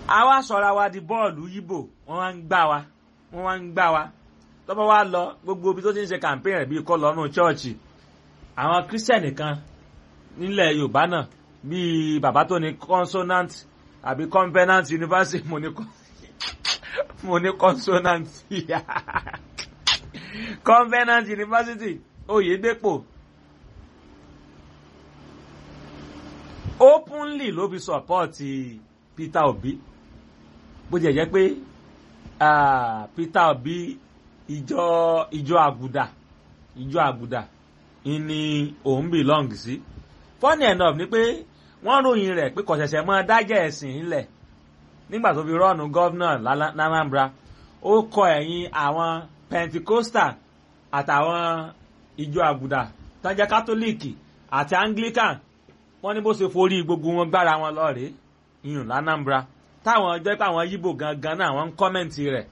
àwa sọ̀ra wa di bọ́ọ̀lù yíbò wọ́n wá ń gbá wa wọ́n wá ń gbá wa tọ́pọ̀ wá lọ gbogbo ibi tó ti ń ṣe campaign rẹ̀ bíi kọ́ lọ́nù chọ́ọ̀chì àwọn kírísítẹ̀nì kan nílẹ̀ yorùbá náà bíi bàbá tó ní consonant àbí covenant university mo ní mo ní consonant covenant university oyèdèpọ̀ openly ló fi support peter obi bó jẹ́ jẹ́ pé peter obi ìjọ ìjọ àgùdà ìjọ àgùdà ni òun belong sí funny enough ni pé wọ́n ròyìn rẹ̀ pé kò ṣẹ̀ṣẹ̀ mọ́ dájẹ́ ẹ̀sìn ńlẹ̀ nígbà tó fi rọ́ọ̀nù gọ́vnà l'Anambra ó kọ ẹ̀yìn àwọn pentecostal àtàwọn ìjọ àgùdà tó jẹ́ kátólíìkì àti anglican wọ́n ní bó ṣe forí gbogbo wọn gbára wọn lọ́ọ̀rẹ́ ìyún l'Anambra táwọn jẹ́ pé àwọn yíbò gangan náà wọ́n ń kọ́mẹ̀ntì rẹ̀